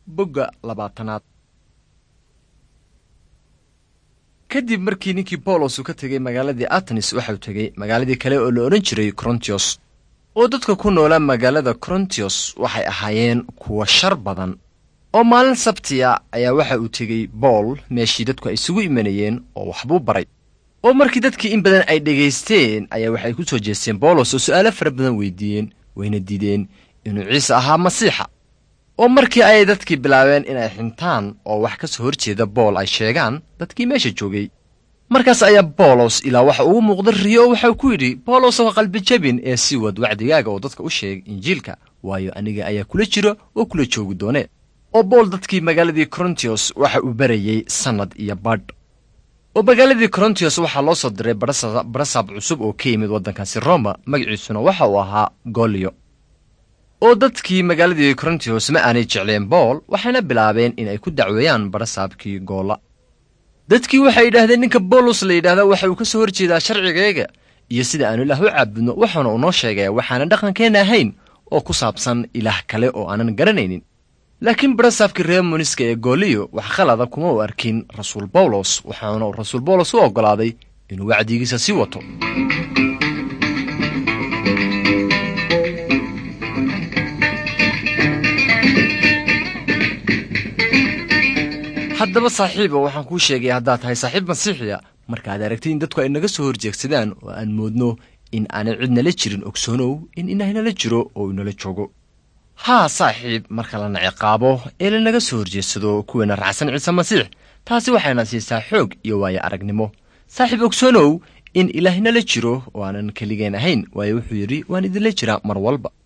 bogga labaatanaad kadib markii ninkii bawlos uu ka tegey magaaladii atenis waxau tegey magaaladii kale oo la odhan jiray korontios oo dadka ku noolaa magaalada korontios waxay ahaayeen kuwa shar badan oo maalin sabtiya ayaa waxa uu tegey bool meeshii dadku ay isugu imanayeen oo waxbuu baray oo markii dadkii in badan ay dhegaysteen ayaa waxay ku soo jeesteen bawlos oo su'aalo fara badan weydiiyeen wayna diideen inuu ciise ahaa masiixa oo markii ayay dadkii bilaabeen inay xintaan oo wax ka soo hor jeeda bool ay sheegaan dadkii meesha joogay markaas ayaa bawlos ilaa waxa ugu muuqda riyo oo waxau ku yidhi bawlos oo qalbi jabin ee sii wad wacdigaaga oo dadka u sheeg injiilka waayo aniga ayaa kula jiro oo kula joogi doone oo bool dadkii magaaladii korontios waxa uu barayey sannad iyo badh oo magaaladii korontios waxaa loo soo diray barasaab cusub oo ka yimid waddankaasi roma magaciisuna waxa uu ahaa golyo oo dadkii magaaladii korontios ma aanay jecleen bool waxayna bilaabeen inay ku dacweeyaan barasaabkii goolla dadkii waxay yidhaahdeen ninka bawlos la yidhahda waxa uu ka soo hor jeedaa sharcigayga iyo sida aanu ilaah u caabudno waxaana uu noo sheegaya waxaanan dhaqankeenna ahayn oo ku saabsan ilaah kale oo aanan garanaynin laakiin barasaabkii reer muniska ee gooliyo wax khalada kuma u arkin rasuul bawlos waxaana uu rasuul bawlos u oggolaaday inuu wacdigiisa sii wato haddaba saaxiiba waxaan kuu sheegay haddaad tahay saaxiib masiixiya markaad aragtid in dadku ay naga soo horjeegsadaan oo aan moodno in aanay cid nala jirin ogsoonow in inahnala jiro oo inala joogo haa saaxiib marka lana ciqaabo ee lanaga soo horjeedsado kuweena raacsan ciise masiix taasi waxayna siisaa xoog iyo waayo aragnimo saaxiib ogsoonow in ilaahnala jiro oo aanan keligeen ahayn waayo wuxuu yidhi waan idinla jiraa mar walba